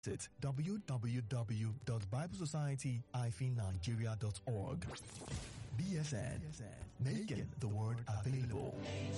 Visit www.biblesociety-nigeria.org. BSN, making the word available.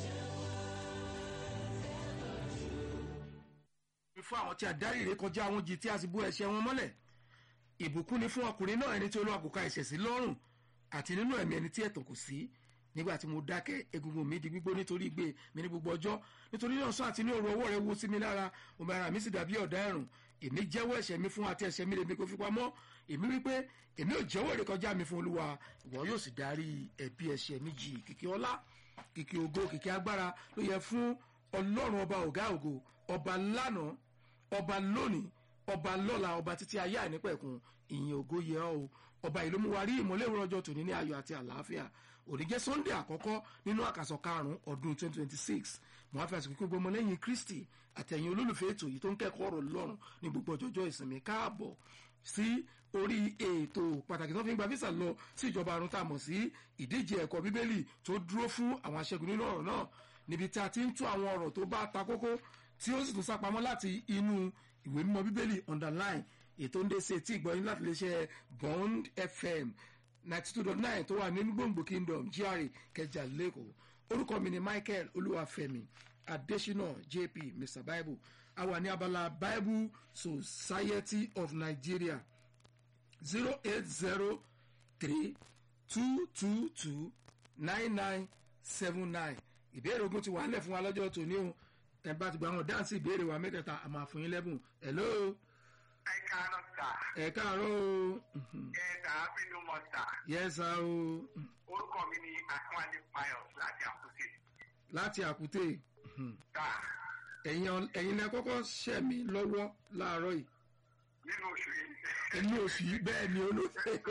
fún àwọn tí a dárí ré kọjá àwọn jì tí a sì bú ẹ̀ṣẹ̀ wọn mọ́lẹ̀ ìbùkún ni fún ọkùnrin náà ẹni tí olúwa kò ka ẹ̀ṣẹ̀ sí lọ́rùn àti nínú ẹ̀mí ẹni tí ẹ̀tàn kò sí nígbà tí mo dákẹ́ egungun mi di gbígbó nítorí ìgbé mi ní gbogbo ọjọ́ nítorí náà sọ àti ní òru ọwọ́ rẹ wo sí mi lára omi ara mi sì dàbí ọ̀dà ẹ̀rùn èmi jẹ́wọ́ ẹ̀ṣẹ̀ mi fún àti ẹ̀ṣẹ̀ mi lèmi kò fi pamọ́ èmi wípé èmi ò jẹ́wọ́ èrè kọjá mi fún olúwa ìwọ yóò sì darí ẹ̀bi ẹ̀ṣẹ̀ mi jì kìkì ọlá kìkì ògo kìkì agbára ló yẹ fún ọlọ́run ọba ọ̀gá ògo ọba lánàá ọba lónìí ọba lọ́la ọba títí ayé àìnípẹ̀kun ìyìn ògo yẹ ọ́ o ọba yìí ló mú wa rí ìmọ̀lẹ́ ìrọ̀jọ́ tòní ní ayọ̀ àti àlàáfíà òní jẹ́ sunday àkọ́kọ́ nínú àkàsọ̀ karùn-ún ọdún 2026 mo wá fi àsìkò gbogbo ọmọlẹ́yìn kristi àtẹ̀yìn olólùfẹ́ ètò yìí tó ń kẹ́kọ̀ọ́ ọ̀rọ̀ lọ́rùn ní gbogbo ọjọ́jọ́ ìsinmi káàbọ̀ sí orí ètò pàtàkì tó fi ń gba visa lọ sí ìjọba àrùn tá a mọ̀ sí ìdíje ẹ̀kọ́ bíbélì tó dúró fún àwọn aṣẹ́gun nínú ọ̀rọ̀ náà níbi tí a ti ń tú àwọn ọ̀rọ̀ tó bá ta kókó tí ó sì tún sápamọ́ láti inú ìwé mímọ́ bíbélì underline ètò ń dé sí etí ìgbọ́yìn láti lè ṣe bond fm ninety two dot nine tó wà nínú gbòǹgbò kingdom gra kẹjà lẹ́kọ̀ọ́ orúkọ mi ni michael olúwàfẹ́mi adesina jp mr bible a wà ní abala bible society of nigeria zero eight zero three two two two nine nine seven nine ìbéèrè ogun ti wà nílẹ̀ fún wa lọ́jọ́ tòní o ẹ bá ti gba àwọn dáǹsì ìbéèrè wa mẹ́tẹ̀ẹ̀ta a máa fún yín lẹ́bùn hello ẹ káàárọ̀ sà. ẹ káàárọ̀ o ẹ dàá bínú mọ sà. yẹ́sà o orúkọ mi ni akínwálé pius láti àkútè. láti àkútè sà ẹ̀yin ẹ̀yin lẹ kọ́kọ́ ṣẹ̀ mí lọ́wọ́ láàárọ̀ yìí nínú oṣù yìí. ẹni oṣù yìí bẹ́ẹ̀ ni olú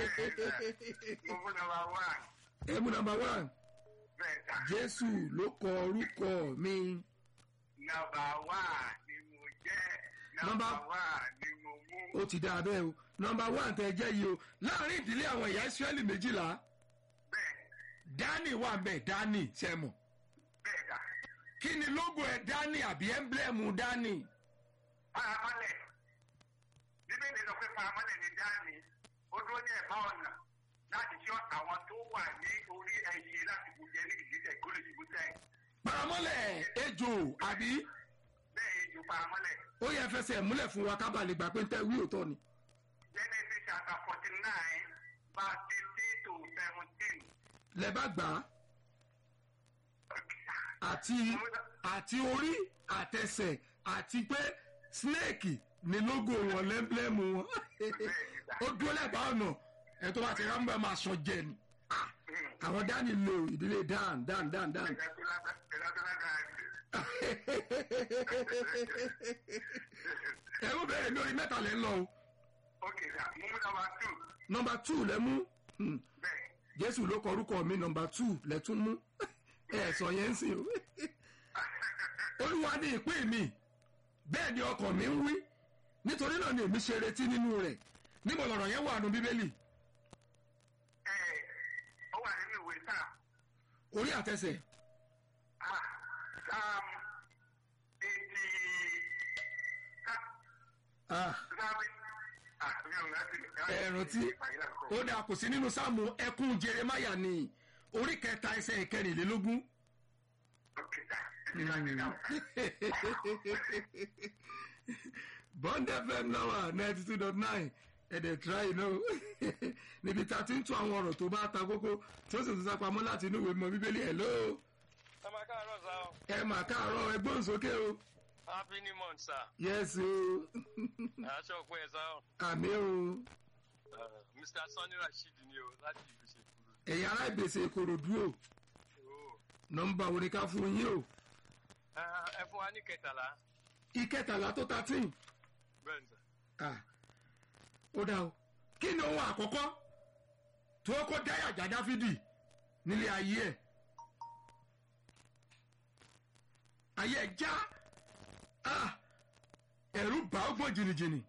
mo fún nọmba one. ẹmu nàmbà one bẹ́ẹ̀ sà. jésù ló kọ orúkọ mi nọmba one ni mo jẹ́. Nọ́mbà- nọmba one ni mo mú. ó ti dáa bẹ́ẹ̀ o nàmbà one tẹ jẹ́ yìí o láàrin ìdílé àwọn ìyá ìsírẹ́lì méjìlá bẹ́ẹ̀ dání wà bẹ́ẹ̀ dání sẹ́mu bẹ́ẹ̀ sà. kí ni lógo ẹ̀ dání àbí ẹ́ńblẹ́mù dání paramọ́lẹ̀ bíbélì sọ pé paramọ́lẹ̀ ni dání ó dúró ní ẹ̀bá ọ̀nà láti ṣọ́ àwọn tó wà ní orí ẹyẹ láti bùjẹ́ ní ìgbésẹ̀ gólóṣì bùjẹ́ paramọ́lẹ̀ ejò àbí bẹ́ẹ̀ ju paramọ́lẹ̀. ó yẹ fẹsẹ̀ múlẹ̀ fún wa kábàlì lè gbà pé ń tẹ́ wí òótọ́ ni Genesis chapter forty nine verse fifteen to seventeen. lẹ bá gbà á àti àti orí àtẹsẹ̀ àti pé snake ni lógo wọn lẹ́ńblẹ́mù wọn ó dúró lẹ́bàá ọ̀nà ẹ̀ tó bá ti rámbẹ́ máa sọ jẹ ni Ah, àwọn dání lo ìdílé dan dan dan dan ẹ̀rú bẹ̀rẹ̀ lórí mẹ́ta lẹ́ ń lọ o Okay, sir. Mú number two. nọmba two lẹ mú Hmm, Bẹ́ẹ̀. jésù ló kọ orúkọ mi nọmba two lẹ tún mú ẹ sọ yẹn ń sìn o olúwa ní ìpín mi bẹ́ẹ̀ ni ọkàn mi ń wí nítorí náà ni èmi ṣe retí nínú rẹ̀ níbo lọ̀rọ̀ yẹn wà nù bíbélì Ẹ ó wà nínú ìwé sáà. orí àtẹsẹ̀ Ah, Psalm eighty. ah, Psalm ah mi ò rántí. ẹ̀rùn tí ó dà kò sí nínú sáàmù ẹkún jeremaya ni orí kẹta ẹsẹ̀ ìkẹrìnlélógún Okay, sir. bond fm náà ninety two dot nine ẹ̀dẹ̀ try you know níbi tá a ti ń tún àwọn ọ̀rọ̀ tó bá ta kókó tí ó sì tún sápamọ́ láti inú ìwé mọ́ bíbélì ẹ̀ ló ẹ máa káàárọ̀ sá o ẹ mà káàárọ̀ ẹgbọ́n sókè o happy new month sá yes o aṣọ òpin ẹ̀ sá o àmì o Uh, mr sanni rasheed ni o láti ìlú ṣèkúrú ẹ̀yin ará ìgbésẹ̀ ìkòròdú o o nọmba wo ni ká fún yín o ẹ fún wa ní kẹtàlá ìkẹtàlá tó thirteen bẹ́ẹ̀ ni sá ah ó dá o kí ni ohun àkọ́kọ́ tó kọ́ dáyàjà dáfídì nílé ayé ẹ̀ ayé ẹ̀ já ah ẹ̀rù bá ọgbọ́n jìnnìjìnnì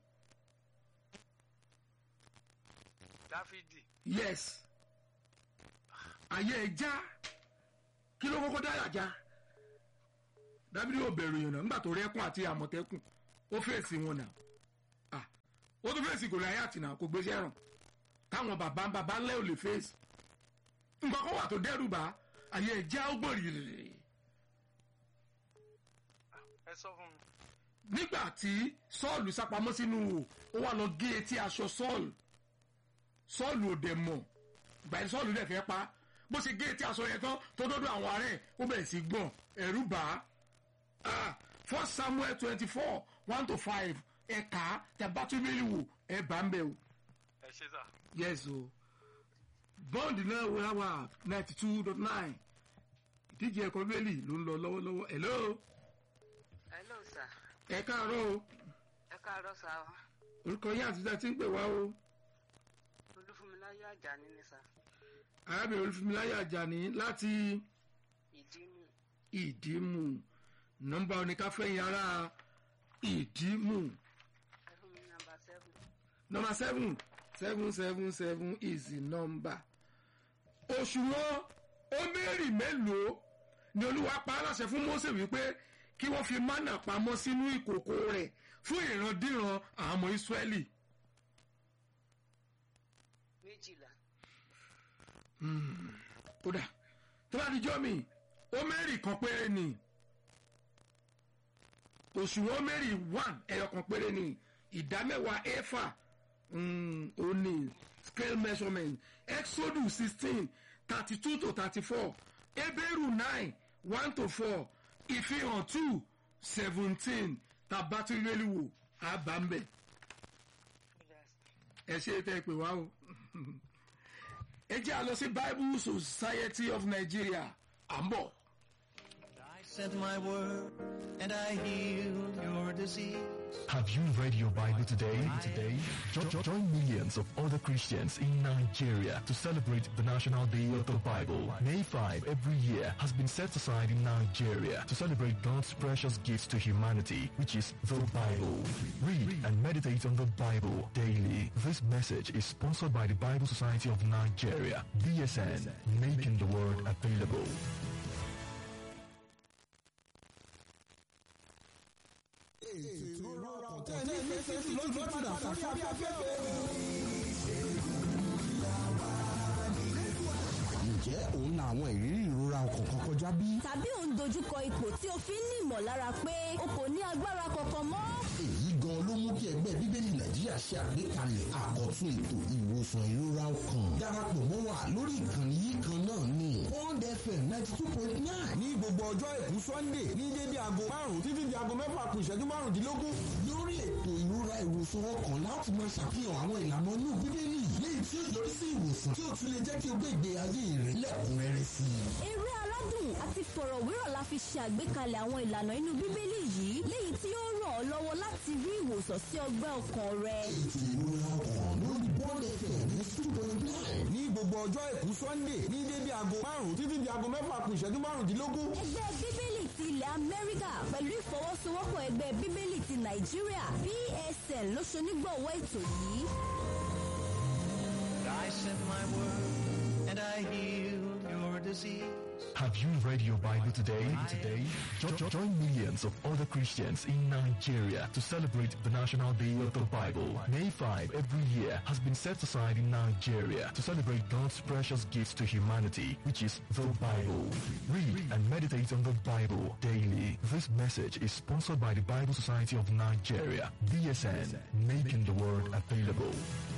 dáfídì yes ayé ẹ̀ já kí ló kọ́kọ́ dáyàjà dáfídì ò bẹ̀rù yìí náà nígbà tó rẹ́kùn àti àmọ̀tẹ́kùn ó fèsì wọn náà ah ó tún fèsì gòláyàtì náà kò gbéṣẹ́ ràn táwọn bàbá bàbá ńlẹ́ ò lè fèsì nǹkan kan wà tó dẹ́rù bá àyè ẹ̀jẹ̀ ọgbọ̀n rìrì ẹ sọ fún mi. nígbà tí sọ́ọ̀lù sápamọ́ sínú wò ó wà lọ gé etí aṣọ sọ́ọ̀lù sọ́ọ̀lù ò dẹ̀ mọ̀ gbàyẹn sọ́ọ̀lù dẹ̀ fẹ́ pa bó ṣe gé etí aṣọ yẹn tán tó dọ́dọ̀ àwọn ààrẹ ó bẹ̀rẹ̀ sí gbọ̀n ẹ̀rú bá a first samuel twenty four one to five ẹ̀ka tẹ̀bátúbélì wò ẹ̀ bá ń bẹ̀ o ẹ ṣe sà. yes o bond náà wà wà ninety two dot nine ìdíje ẹ̀kọ́ bẹ́ẹ̀lì ló ń lọ lọ́wọ́lọ́wọ́ hello hello sir ẹ káàárọ̀ o ẹ káàárọ̀ sá o orúkọ yín àti ìjà tí ń pè wá o olúfúnmiláyọ̀ àjàní ni sá arábìnrin olùfúnmiláyọ̀ àjàní láti ìdí mi ìdímù nọ́mbà oníkáfẹ́yìn ará ìdímù ẹ fún mi nàmbà seven nọ́mbà seven seven seven seven is the number òṣùwọ̀n omeri mélòó ni olúwa pa á láṣẹ fún Mósè wípé kí wọ́n fi mánà pamọ́ sínú ìkòkò rẹ̀ fún ìrandíran àwọn ọmọ Ísírẹ́lì méjìlá kódà tó bá di jọ́ mi omeri kan péré ni òṣùwọ̀n omeri one ẹyọ kan péré ni ìdá mẹ́wàá éfà ó ní scale measurement exodus sixteen thirty two to thirty four ebéèrú nine one to four ìfihàn two seventeen tabatiriweliwo abambẹ ẹ ṣe tẹ pé wá o ẹ jẹ́ àlọ́ sí bible society of nigeria à ń bọ̀. I sent my word and I healed your disease. Have you read your Bible today? Today, jo- jo- join millions of other Christians in Nigeria to celebrate the National Day of the Bible. May 5 every year has been set aside in Nigeria to celebrate God's precious gifts to humanity, which is the Bible. Read and meditate on the Bible daily. This message is sponsored by the Bible Society of Nigeria, BSN, making the word available. ǹjẹ́ òun la àwọn ìrírí ìrora ọkàn kan kọjá bí? tàbí ò ń dojúkọ ipò tí o fi ń ní ìmọ̀lára pé o kò ní agbára kankan mọ́. èyí gan ló mú kí ẹgbẹ́ bíbélì nàìjíríà ṣe àgbékalẹ̀ àkọ́tún ètò ìwòsàn ìrora ọkàn darapọ̀ mọ́ wa lórí ìkànnì yìí kan náà ni pond fm ninety two point nine ní gbogbo ọjọ́ àìkú sunday ní dédé aago márùn-ún títí di aago mẹ́fà kù ìṣẹ́jú márùndínlógún. lórí ètò ìrora ìwòsàn ọkàn láti máa ṣàfihàn àwọn ìlànà inú bíbélì léyìí tí ó yọrí sí ìwòsàn tí ó tún lè jẹ́ kí o gbé ìgbé ayé rẹ lẹ́kùnrẹ́rẹ́ sí i. eré aládùn àti fọ̀rọ̀wérọ̀ la fi ṣe àgbékalẹ̀ àwọn ìlànà inú bíbélì yìí léyìí tí ó ràn ọ́ lọ́wọ́ láti rí ìwòsàn sí ọgbẹ́ ọkàn rẹ. ètò ìrora ọkàn lórí pond fm ní two point nine ní gbogbo ọjọ́ àìkú sunday ní dédé aago márùn-ún títí di aago mẹ́fà kù ìṣẹ́jú márùndínlógún. ẹgbẹ́ bíbélì ti ilẹ̀ amẹ́ríkà pẹ̀lú ìfọwọ́sowọ́pọ̀ ẹgbẹ́ bíbélì ti nàìjíríà psn ló ṣonígbọ̀wọ́ ètò yìí. I sent my word and I healed your disease. Have you read your Bible today? Today, jo- jo- join millions of other Christians in Nigeria to celebrate the National Day of the Bible. May 5 every year has been set aside in Nigeria to celebrate God's precious gifts to humanity, which is the Bible. Read and meditate on the Bible daily. This message is sponsored by the Bible Society of Nigeria, BSN, making the word available.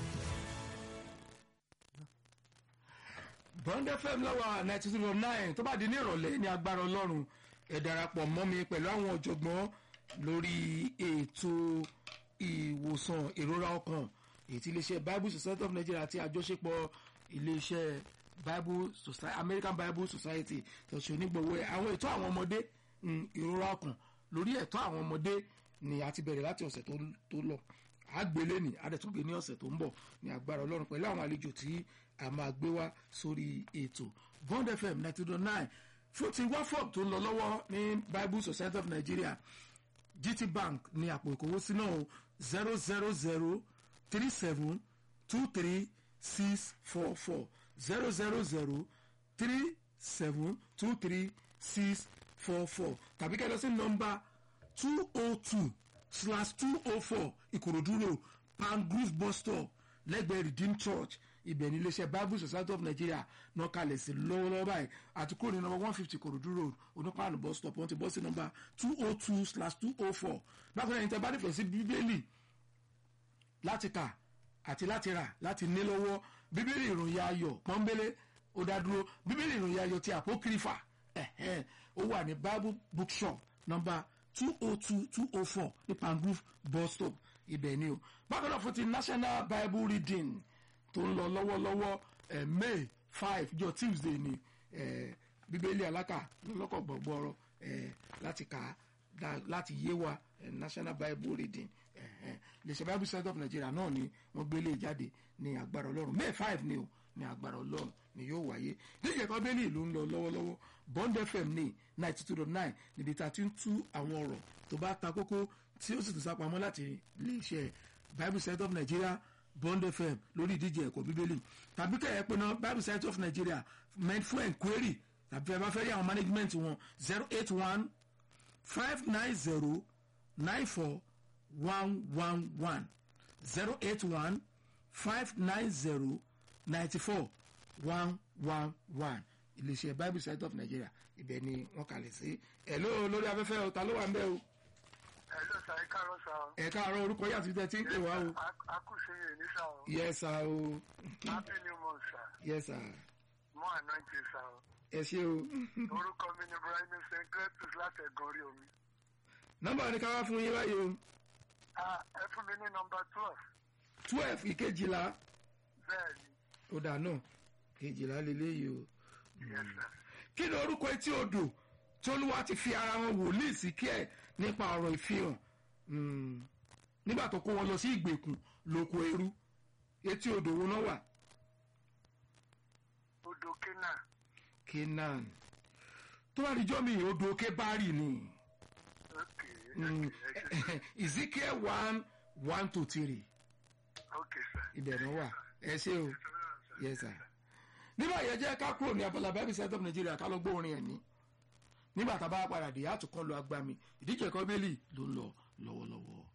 bond fm lọ́wọ́ ninety two point nine tó bá di ní ìrọ̀lẹ́ ní agbára ọlọ́run ẹ darapọ̀ mọ́ mi pẹ̀lú àwọn ọ̀jọ̀gbọ́n lórí ètò ìwòsàn ìrora ọkàn èyí tí iléeṣẹ́ bible society of nigeria àti àjọṣepọ̀ iléeṣẹ́ bible society american bible society tó ṣe onígbọ̀wọ́ ẹ̀ àwọn ètò àwọn ọmọdé mm, ìrora ọkàn lórí ẹ̀tọ́ àwọn ọmọdé ni a ti bẹ̀rẹ̀ láti ọ̀sẹ̀ tó tó lọ àgbélé ní adẹ̀túngbé ní ọ̀sẹ̀ tó ń bọ̀ ní agbára ọlọ́run pẹ̀lú àwọn àlejò tí a máa gbé wá sórí ètò bond fm ninety two nine fún ti wafop tó ń lọ lọ́wọ́ ní bible society of nigeria gt bank ní àpò ìkówósí náà zero zero zero three seven two three six four four zero zero zero three seven two three six four four tàbí kẹ́ ẹ lọ sí nọ́mbà two oh two slash two oh four ìkòròdú road pangrove bus stop lẹ́gbẹ̀ẹ́ redeemed church ibẹ̀ ní iléeṣẹ́ bible society of nigeria náà kalẹ̀ sí lọ́wọ́lọ́wọ́ báyìí àti kúrò ní nọmba one fifty korodu road onípaànù bus stop wọ́n ti bọ́ sí nọmba two oh two slash two oh four bákan náà ìtẹ́ bá nífẹ̀ẹ́ sí bíbélì láti kà àti láti rà láti ní lọ́wọ́ bíbélì ìròyìn ayọ̀ pọ́nbélé ó dá dúró bíbélì ìròyìn ayọ̀ ti àpókìrìfà ẹ̀hẹ́n, ó wà ní bible bookshop nọmba two oh two two oh four ní pangrove bus stop ibẹ̀ ni o bákan náà fún ti national bible reading tó ń lọ lọ́wọ́lọ́wọ́ eh, may five jọ tuesday ni eh, bíbélì alákà lọ́kọ̀ gbọ̀gbọ̀rọ̀ eh, láti kà á da- láti yé wa eh, national bible reading lèṣẹ bible center of nigeria náà ni wọ́n gbélé jáde ní agbára ọlọ́run may five ni o ní agbára ọlọ́run ni yóò wáyé níjẹ́ kan bẹ́ẹ̀ni ìlú ń lọ lọ́wọ́lọ́wọ́ bond fm ní ninety two dot nine níbi tá a ti ń tú àwọn ọ̀rọ̀ tó bá ta kókó tí ó sì tún sápamọ́ láti iléeṣẹ́ bible center of nigeria bond fm lórí ìdíje ẹ̀kọ́ bíbélì tàbí kẹ́ ẹ̀ pé náà bible center of nigeria meant for enquiry tàbí ẹ bá fẹ́ rí àwọn management wọn zero eight one five nine zero nine four one one one zero eight one five nine zero ninety four one one one iléeṣẹ́ bible center of nigeria ibẹ̀ ni wọ́n kalẹ̀ sí ẹ̀ ló lórí afẹ́fẹ́ o ta ló wà ń bẹ́ o Hello sir, ẹ káàárọ̀ sir. ẹ̀ káàárọ̀ orúkọ yàtọ̀ tẹ́ ti ń pè wá o A kù sí yìí ní sir. o. yes sir o Happy new month sir. yes sir More anointing sir. ẹ ṣé o Orúkọ mi ni Ibrahim St. Cletus láti ẹ̀gàn orí omi. nọ́mbà ni ká wá fún yín báyìí o Ah, Ẹ fún mi ní nọmba twelve. twelve ìkejìlá Bẹ́ẹ̀ ni, ó dà náà kejìlá lélẹ́yìí o. yes sir. kí ni orúkọ etí odò tí olúwa ti fi ara wọn wòlíì sí kí ẹ nípa ọ̀rọ̀ ìfihàn Mm. nígbà tó kó wọn lọ sí ìgbèkùn lóko ẹrú etí odò wo náà wà Odò Kena. Canaan tó bá di jọ́mi odò kébárì ni Okay, Mm. okay, ẹ ṣé. Ezekiel one one to three Okay sir. ibẹ̀ náà wà ẹ ṣé o yes sir nígbà yẹn jẹ́ ká kúrò ní abala bible center of nigeria ká lọ gbọ́ orin ẹ̀ ní nígbà tá a bá padà dé àtúkọ́ lọ agbami ìdíje kọ́bélì ló ń lọ lọ́wọ́lọ́wọ́.